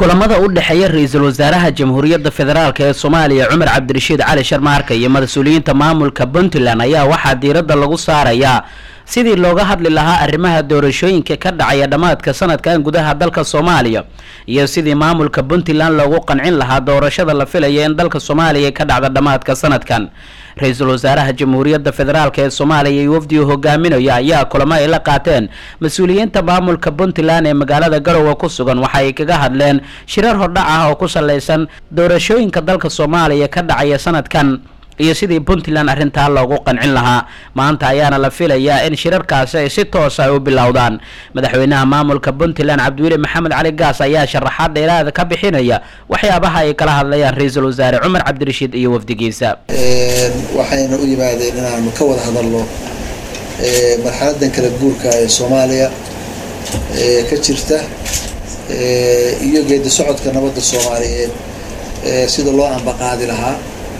kulamada u dhexeeya ra-iisul wasaaraha jamhuuriyadda federaalk ee soomaaliya cumar cabdirashiid cali sharmaarka iyo mas-uuliyiinta maamulka puntland ayaa waxaa diiradda lagu saarayaa sidii looga hadli lahaa arrimaha doorashooyinka ka dhacaya dhammaadka sanadkan gudaha dalka soomaaliya iyo sidii maamulka puntland loogu qancin lahaa doorashada la filaya in dalka soomaaliya ka dhacda dhammaadka sanadkan ra-iisul wasaaraha jamhuuriyadda federaalk ee soomaaliya iyo wafdigu hogaaminaya ayaa kulamo ay la qaateen mas-uuliyiinta maamulka puntland ee magaalada garowe ku sugan waxa ay kaga hadleen shirar hordhac ah oo ku salaysan doorashooyinka dalka soomaaliya ka dhacaya sanadkan iyo sidii puntland arrintaa loogu qancin lahaa maanta ayaana la filayaa in shirarkaasi ay si toosa ay u bilowdaan madaxweynaha maamulka puntland cabdiweli maxamed cali gaas ayaa sharaxaad dheeraada ka bixinaya waxyaabaha ay kala hadlayaan ra-iisul wasaare cumar cabdirashiid iyo wafdigiisa waxayna u yimaadeen inaanu ka wada hadalno marxaladan kala guurka ee soomaaliya ka jirta iyo geedi socodka nabadda soomaaliyeed sida loo ambaqaadi lahaa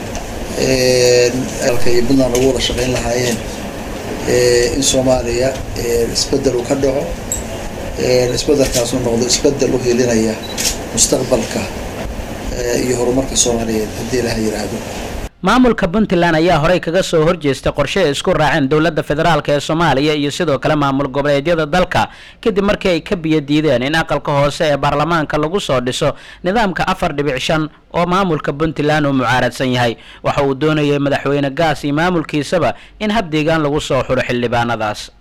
alka iyo puntland ugu wada shaqayn lahaayeen in soomaaliya isbedel uu ka dhaco isbedelkaasuu noqdo isbedel u helinaya mustaqbalka iyo horumarka soomaaliyeed haddii ilaha yidhaahdo maamulka puntland ayaa horey kaga soo horjeestay qorshe ay isku raaceen dowladda federaalk ee soomaaliya iyo sidoo kale maamul goboleedyada dalka kadib markii ay ka biyo diideen in aqalka hoose ee baarlamaanka lagu soo dhiso nidaamka afar dhibic shan oo maamulka puntland uu mucaaradsan yahay waxa uu doonayay madaxweyne gaas iyo maamulkiisaba in habdeegaan lagu soo xuro xildhibaanadaas